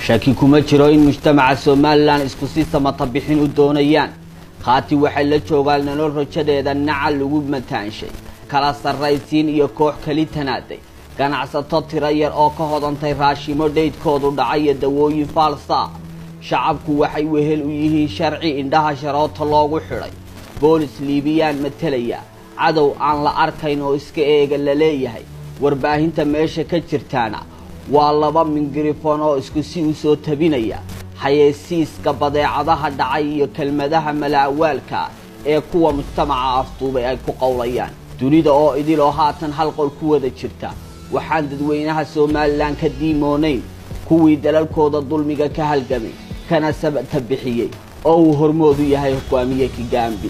shaki kuma jiro in mujtamaca somalilan isku si samata bixin u doonayaan khaati waxay la joogaan nolol rajadeeda nacal lagu mataanshay kala sarraysiin iyo koox keli tanaaday ganacsato tiro yar oo ka hodantay raashimo dhaydkoodu dhacay iyo dawooyin faalsaa shacabku waxay wehel u yihiin sharci indhaha sharoota loogu xidhay boolis liibiyaan matelaya cadow aan la arkayn oo iska eega la leeyahay warbaahinta meesha ka jirtaana waa laba mingirifon oo isku si u soo tabinaya xayeysiiska badeecadaha dhacay iyo kelmadaha malaawaalka ee kuwa mujtamaca afduubay ay ku qowlayaan dunida oo idiloo haatan hal qol ku wada jirta waxaan dadweynaha somalilan ka diimoonayn kuwii dalalkooda dulmiga ka halgamay kana sabata bixiyey oo uu hormoodu yahay hogaamiye kigaambi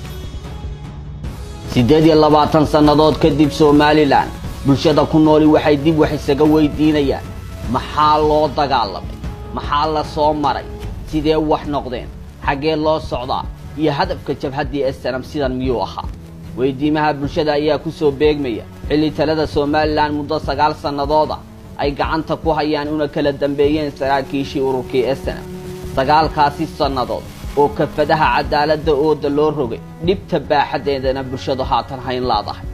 siddeed iyo labaatan sannadood kadib somalilan bulshada ku nooli waxay dib wax isaga weydiinayaan maxaa loo dagaalamay maxaa la soo maray sidee wax noqdeen xaggee loo socdaa iyo hadafka jabhaddii esanam sidan miyuu ahaa weydiimaha bulshada ayaa ku soo beegmaya xilli talada somalilan muddo sagaal sannadooda ay gacanta ku hayaan una kala dambeeyeen saraakiishii ururkii esanam sagaalkaasi sannadood oo kafadaha cadaaladda ooda loo rogay dhibta baaxaddeedana bulshadu haatan hayn laadahay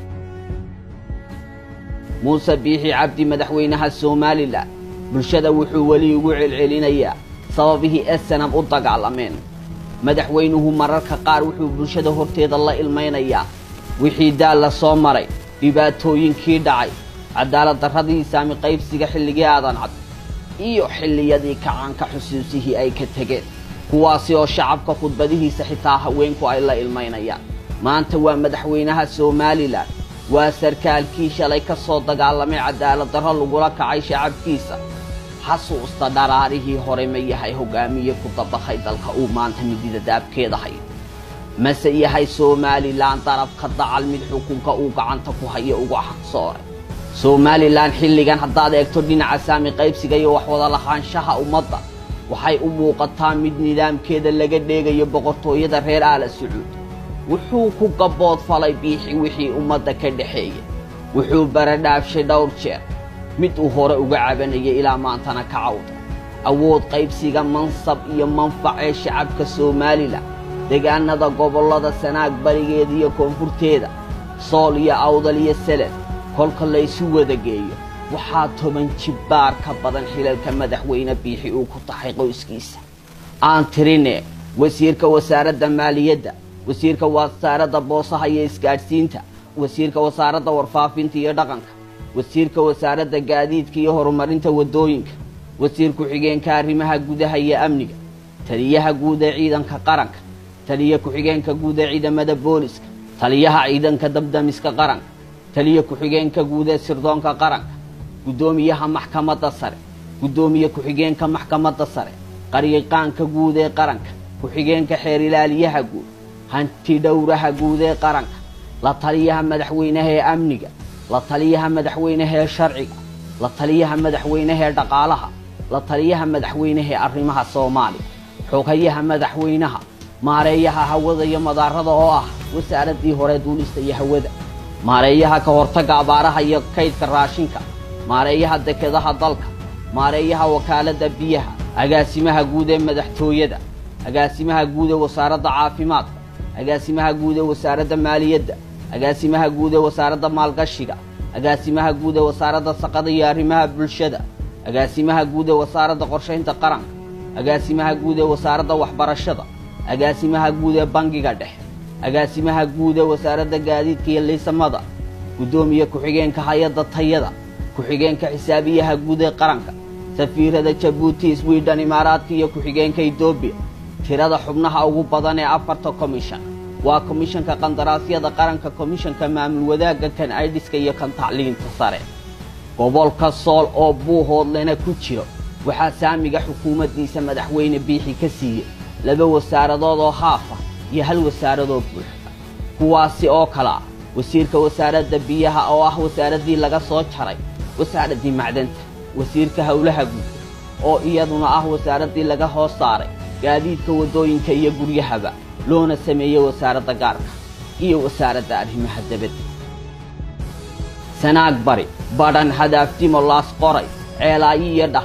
muuse biixi cabdi madaxweynaha somalilan bulshada wuxuu weli ugu celcelinayaa sababihii esanam u dagaalameen madaxweynuhu mararka qaar wuxuu bulshada horteeda la ilmaynayaa wixii daal la soo maray dhibaatooyinkii dhacay cadaalad darradii saami qaybsiga xilligii aadan cad iyo xilliyadii kacaanka xusuusihii ay ka tegeen kuwaasi oo shacabka khudbadihiisa xitaa haweenku ay la ilmaynayaan maanta waa madaxweynaha somalilan waa sarkaalkii shalay ka soo dagaalamay cadaalad darro lagula kacay shacabkiisa xasuusta dharaarihii hore ma yahay hogaamiye ku dabakhay dalka uu maanta midida daabkeeda hayo mase yahay somalilan darabka dacal mid xukunka uu gacanta ku hayo uga xaqsooray somalilan xilligan haddaad eegto dhinaca saami qaybsiga iyo waxwada lahaanshaha ummadda waxay u muuqataa mid nidaamkeeda laga dheegayo boqortooyada reer aala sacuud wuxuu ku gabood falay biixi wixii ummadda ka dhexeeyay wuxuu baradhaafshay dhowr jeer mid uu hore uga cabanayay ilaa maantana ka cawda awood qaybsiga mansab iyo manfac ee shacabka somalilan deegaanada gobollada sanaag barigeeda iyo koonfurteeda sool iyo awdal iyo seled kolka laysu wada geeyo waxaa toban jibbaar ka badan xilalka madaxweyne biixi uu ku tahay qoyskiisa aan tirine wasiirka wasaaradda maaliyadda wasiirka wasaaradda boosaha iyo isgaadhsiinta wasiirka wasaaradda warfaafinta iyo dhaqanka wasiirka wasaaradda gaadiidka iyo horumarinta waddooyinka wasiir ku-xigeenka arrimaha gudaha iyo amniga taliyaha guud ee ciidanka qaranka taliya ku-xigeenka guud ee ciidamada booliska taliyaha ciidanka dabdamiska qaranka taliya ku-xigeenka guud ee sirdoonka qaranka guddoomiyaha maxkamadda sare guddoomiye ku-xigeenka maxkamadda sare qaryaqaanka guud ee qaranka ku-xigeenka xeer ilaaliyaha guud hanti dhowraha guud ee qaranka la taliyaha madaxweynaha ee amniga la taliyaha madaxweynaha ee sharciga la taliyaha madaxweynaha ee dhaqaalaha la taliyaha madaxweynaha ee arrimaha soomaaliya xogayaha madaxweynaha maareeyaha hawada iyo madaarada oo ah wasaaraddii hore duulista iyo hawada maareeyaha ka hortagga abaaraha iyo kaydka raashinka maareeyaha dekedaha dalka maareeyaha wakaaladda biyaha agaasimaha guud ee madaxtooyada agaasimaha guud ee wasaaradda caafimaadka agaasimaha guud ee wasaaradda maaliyadda agaasimaha guud ee wasaaradda maalgashiga agaasimaha guud ee wasaaradda saqada iyo arrimaha bulshada agaasimaha guud ee wasaaradda qorshaynta qaranka agaasimaha guud ee wasaaradda waxbarashada agaasimaha guud ee bangiga dhexe agaasimaha guud ee wasaaradda gaadiidka iyo liisamada guddoomiye ku-xigeenka hay-adda tayada ku-xigeenka xisaabiyaha guud ee qaranka safiirada jabuuti swidhan imaaraadka iyo ku-xigeenka etoobiya tirada xubnaha ugu badan ee afarta commission waa komishanka qandaraasyada qaranka komishanka maamul wadaagga kan aidiska iyo kan tacliinta sare gobolka sool oo buuhoodlena ku jiro waxaa saamiga xukuumaddiisa madaxweyne biixi ka siiyey laba wasaaradood oo haafa iyo hal wasaaradoo buuxda kuwaasi oo kale ah wasiirka wasaaradda biyaha oo ah wasaaraddii laga soo jaray wasaaraddii macdanta wasiirka howlaha guud oo iyaduna ah wasaaraddii laga hoos saaray gaadiidka waddooyinka iyo guryahaba loona sameeyey wasaaradda gaarka iyo wasaaradda arrimaha dabadda sanaag bari badhan hadaafdimo laas qoray ceelaayi iyo dhahar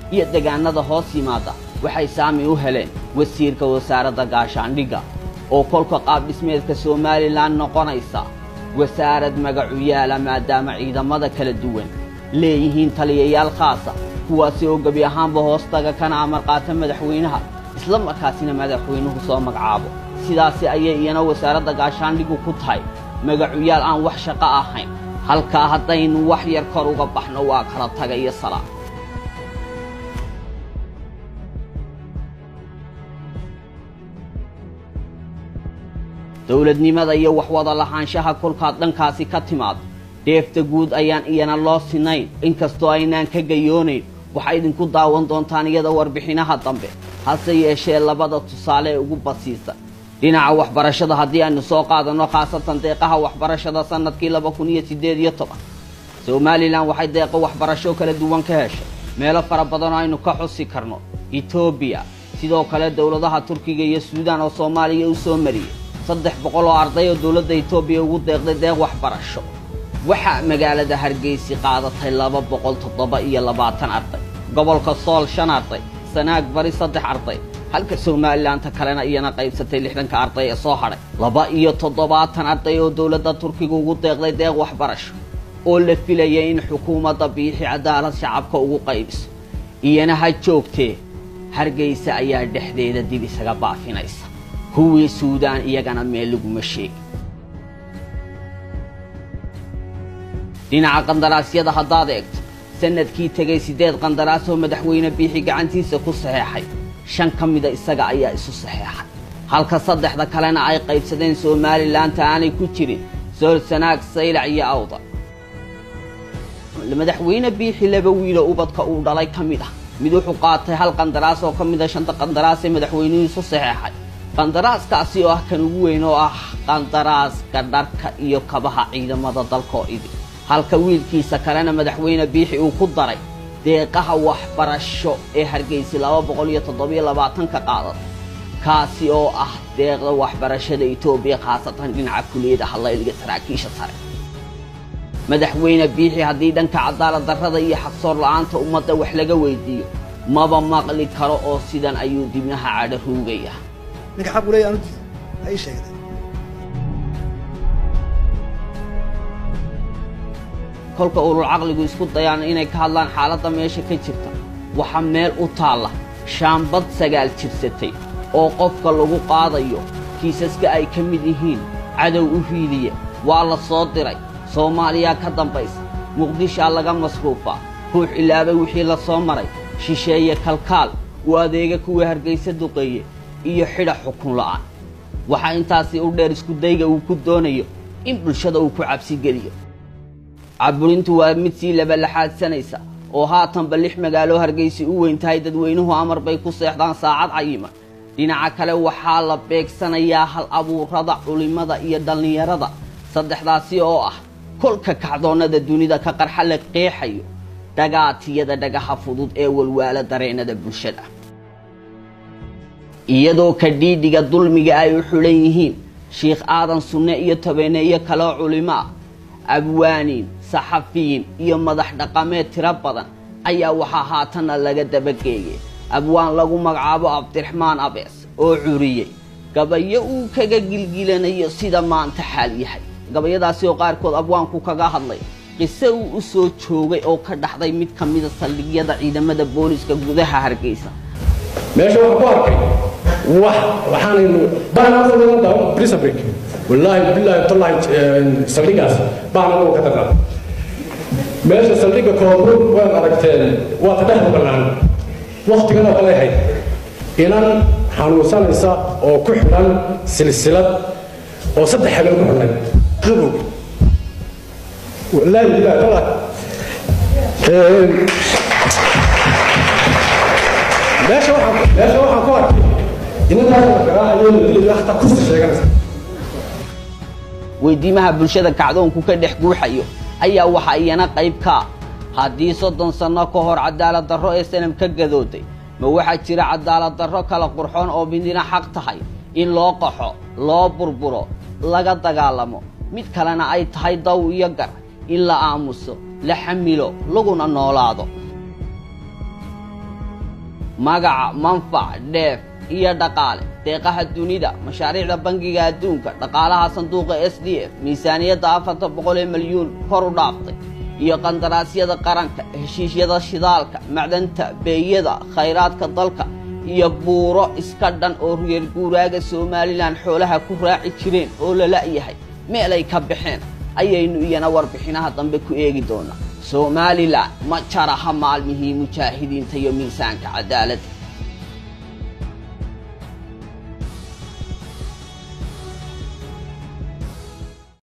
iyo degaanada hoos yimaada waxay saami u heleen wasiirka wasaaradda gaashaandhigga oo kolka qaab dhismeedka somalilan noqonaysa wasaarad magacu yaala maadaama ciidamada kala duwan leeyihiin taliyayaal khaasa kuwaasi oo gebi ahaanba hoostaga kana amar qaata madaxweynaha isla markaasina madaxweynuhu soo magacaabo sidaasi ayay iyana wasaaradda gaashaandhigu ku tahay magacuyaal aan wax shaqo ahayn halkaa haddaynu wax yar kor uga baxno waa kala taga iyo salaa dowladnimada iyo waxwada lahaanshaha kolkaad dhankaasi ka timaado dheefta guud ayaan iyana loo sinayn inkastoo aynaan ka gayoonayn waxay idinku daawan doontaan iyada warbixinaha dambe hase yeeshee labada tusaale ee ugu basiisan dhinaca waxbarashada haddii aynu soo qaadanno khaasatan deeqaha waxbarashada sannadkii laba kun iyo siddeed iyo toban somalilan waxay deeqo waxbarasho kala duwan ka heshay meelo fara badan oo aynu ka xusi karno etoobiya sidoo kale dowladaha turkiga iyo suudaan oo soomaaliya u soo mariyey saddex boqol oo arday oo dowladda etoobiya ugu deeqday deeq waxbarasho waxaa magaalada hargeysi qaadatay laba boqol toddoba iyo labaatan arday gobolka sool shan arday sanaag bari saddex arday halka somalilaanta kalena iyana qaybsatay lixdanka arday ee soo hadhay laba iyo toddobaatan arday oo dowladda turkiga ugu deeqday deeq waxbarasho oo la filaya in xukuumadda biixi cadaalad shacabka ugu qaybiso iyana ha joogtee hargeysa ayaa dhexdeeda dib isaga baafinaysa kuwii suudaan iyagana meel laguma sheegi dhinaca qandaraasyada haddaad eegto sannadkii tegay siddeed qandaraas oo madaxweyne biixi gacantiisa ku saxeexay shan ka mida isaga ayaa isu saxeexay halka saddexda kalena ay qaybsadeen somalilaanta aanay ku jirin sool sanaag saylac iyo awda madaxweyne biixi laba wiilo ubadka uu dhalay ka mid ah mid wuxuu qaatay hal qandaraas oo ka mida shanta qandaraas ee madaxweynuhu isu saxeexay qandaraaskaasi oo ah kan ugu weyn oo ah qandaraaska dharka iyo kabaha ciidamada dalkoo idi halka wiilkiisa kalena madaxweyne biixi uu ku daray deeqaha waxbarasho ee hargeysi laba boqol iyo toddobiyo labaatanka qaadad kaasi oo ah deeqda waxbarashada etoobiya khaasatan dhinaca kuliyada hadlayliga saraakiisha sare madaxweyne biixi haddii dhanka cadaalad darrada iyo xaqsoor la'aanta ummadda wax laga weydiiyo maba maqli karo oo sidan ayuu dibnaha cadho ruugaya ninka xaq u leeya anu diido ha ii sheegday kolka ulul caqligu isku dayaan inay ka hadlaan xaaladda meesha ka jirta waxaa meel u taalla shaambad sagaal jirsatay oo qofka lagu qaadayo kiisaska ay ka mid yihiin cadow u hiiliya waa la soo diray soomaaliyaa ka dambaysa muqdishaa laga masruufaa ruux ilaabay wixii la soo maray shisheeye kalkaal uu adeega kuwa hargaysa duqeeye iyo xidha xukun la'aan waxaa intaasi u dheer iskudayga uu ku doonayo in bulshada uu ku cabsigeliyo caburintu waa mid sii labalaxaadsanaysa oo haatanba lix magaalo hargaysi u weyn tahay dadweynuhu amar bay ku seexdaan saacad cayiman dhinaca kale waxaa la beegsanayaa hal abuurada culimmada iyo dhallinyarada saddexdaasi oo ah kolka kacdoonnada dunida ka qarxa la qeexayo dhagaatiyada dhagaha fudud ee walwaala dareennada bulshada iyadoo ka dhiidhiga dulmiga ay u xulan yihiin shiikh aadan sunne iyo tobaneeyo kaloo culimo ah abwaaniin saxafiyiin iyo madax dhaqameed tiro badan ayaa waxaa haatanna laga dabageeyay abwaan lagu magacaabo cabdiraxmaan abees oo curiyey gabayo uu kaga gilgilanayo sida maanta xaal yahay gabayadaasi oo qaarkood abwaanku kaga hadlay qise uu u soo joogay oo ka dhaxday mid ka mida saldhigyada ciidamada booliska gudaha hargeysa meesha waxaan ku arkay wax waxaanaynu baanaa prisabrik wallaahi bilaahi tallahi saldhigaas baana uu ka darnaa meesha saldhigga koonfur waad aragteen waa ka dhex bannaan waktigan oo kale ahayd inan xanuunsanaysa oo ku xidhan silsilad oo saddex habeen ku xidhnay qabow wallaahi bilaahi tallahi meesha waxaan meesha waxaan ku arkay inantaas la garaacayo la dilayo hataa kursi sheeganaysa weydiimaha bulshada kacdoonku ka dhex guuxayo ayaa waxaa iyana qayb kaa haddii soddon sanno ka hor cadaalad darro ee sanam ka gadooday ma waxaa jira cadaalad darro kala qurxoon oo midina xaq tahay in loo qaxo loo burburo laga dagaalamo mid kalena ay tahay daw iyo gar in la aamuso la xamilo laguna noolaado magaca manfac dheef iyo dhaqaale deeqaha dunida mashaariicda bangiga adduunka dhaqaalaha sanduuqa s d f miisaaniyadda afartan boqol ee milyuun kor u dhaaftay iyo qandaraasyada qaranka heshiisyada shidaalka macdanta beeyada khayraadka dalka iyo buuro iska dhan oo reer guuraaga somalilan xoolaha ku raaci jireen oo la la'yahay meelay ka baxeen ayaynu iyana warbixinaha dambe ku eegi doonaa somalilan ma jaraha maalmihii mujaahidiinta iyo miisaanka cadaaladda